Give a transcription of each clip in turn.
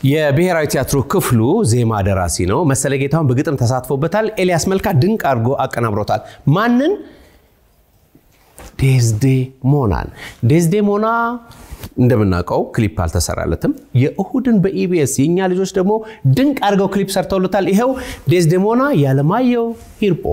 የብሔራዊ ቲያትሩ ክፍሉ ዜማ ደራሲ ነው። መሰለ ጌታሁን በግጥም ተሳትፎበታል። ኤልያስ መልካ ድንቅ አድርጎ አቀናብሮታል። ማንን? ዴዝዴሞናን። ዴዝዴሞና እንደምናውቀው ክሊፕ አልተሰራለትም። የእሁድን በኢቢኤስ የእኛ ልጆች ደግሞ ድንቅ አድርገው ክሊፕ ሰርተውለታል። ይኸው ዴዝዴሞና ያለማየሁ ሂርጶ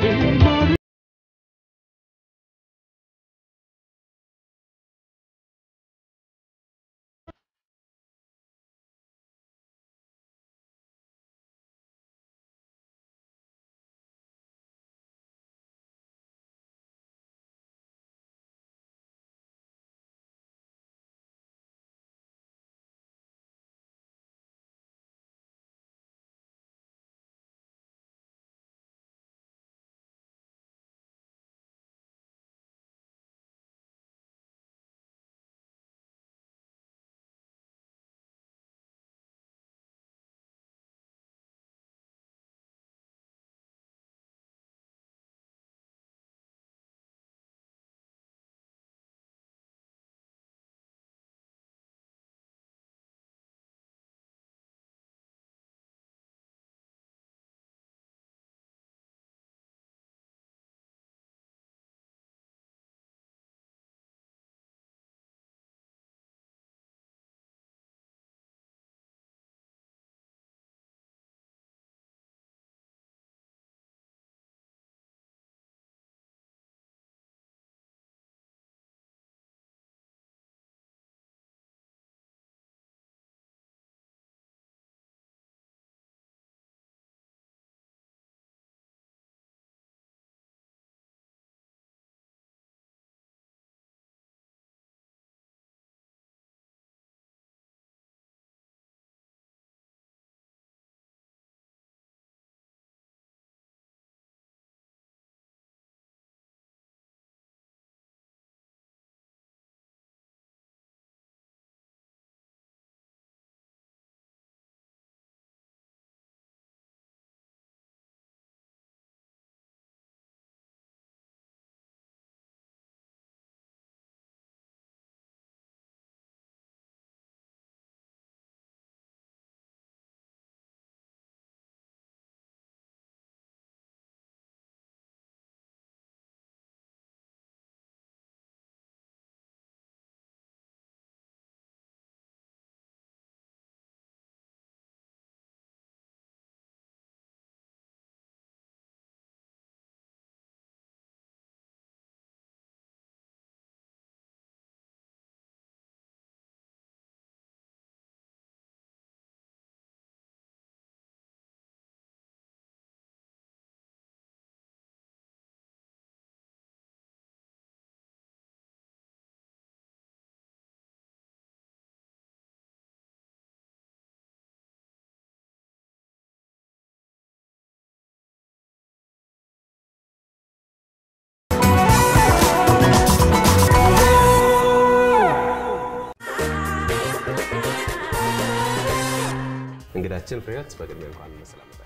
እንግዳችን ፍሬህይወት በቅድሚያ እንኳን በሰላም መጣሽ።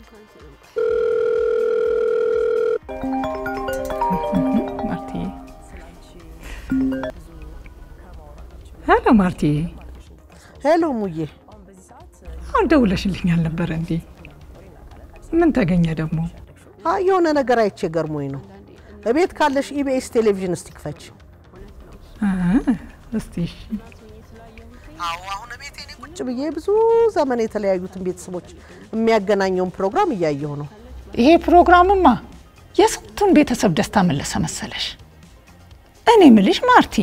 ማርቲዬ ሄሎ ማርቲዬ፣ ሄሎ ሙዬ፣ አሁን ደውለሽልኝ አልነበረ እንዴ? ምን ተገኘ ደግሞ? አይ የሆነ ነገር አይቼ ገርሞኝ ነው። እቤት ካለሽ ኢቢኤስ ቴሌቪዥን እስቲ ክፈች። አ፣ እስቲ እሺ። አዎ አሁን እቤት እኔ ቁጭ ብዬ ብዙ ዘመን የተለያዩትን ቤተሰቦች የሚያገናኘውን ፕሮግራም እያየሁ ነው። ይሄ ፕሮግራምማ የስንቱን ቤተሰብ ደስታ መለሰ መሰለሽ። እኔ ምልሽ ማርቲ፣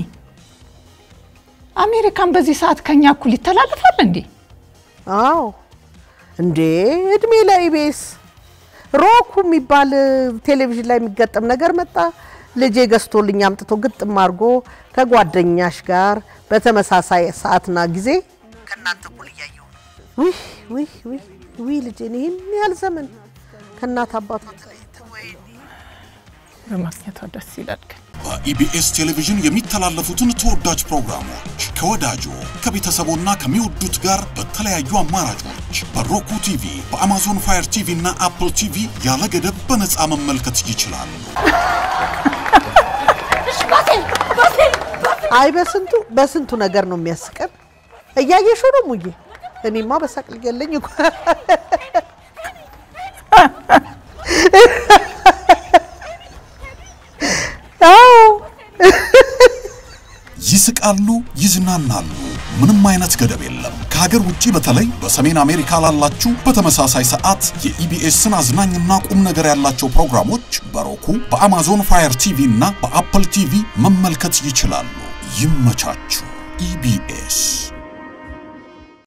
አሜሪካን በዚህ ሰዓት ከኛ እኩል ይተላለፋል እንዴ? አዎ እንዴ እድሜ ለኢቢኤስ ሮኩ የሚባል ቴሌቪዥን ላይ የሚገጠም ነገር መጣ። ልጄ ገዝቶልኝ አምጥቶ ግጥም አድርጎ ከጓደኛሽ ጋር በተመሳሳይ ሰዓትና ጊዜ ከእናንተ እኩል እያየሁ ነው። ውይ ውይ ውይ ውይ ልጄን ይህን ያህል ዘመን ከእናት አባቷ ተለይተው ወይኔ በማግኘቷ ደስ ይላል ግን በኢቢኤስ ቴሌቪዥን የሚተላለፉትን ተወዳጅ ፕሮግራሞች ከወዳጆ ከቤተሰቦና ከሚወዱት ጋር በተለያዩ አማራጮች በሮኩ ቲቪ፣ በአማዞን ፋየር ቲቪ እና አፕል ቲቪ ያለ ገደብ በነፃ መመልከት ይችላሉ። አይ በስንቱ በስንቱ ነገር ነው የሚያስቀን። እያየሽ ነው ሙዬ። እኔማ በሳቅ ልገለኝ እኮ አዎ ይስቃሉ፣ ይዝናናሉ። ምንም አይነት ገደብ የለም። ከሀገር ውጭ በተለይ በሰሜን አሜሪካ ላላችሁ በተመሳሳይ ሰዓት የኢቢኤስን አዝናኝና ቁም ነገር ያላቸው ፕሮግራሞች በሮኩ በአማዞን ፋየር ቲቪ እና በአፕል ቲቪ መመልከት ይችላሉ። ይመቻችሁ። ኢቢኤስ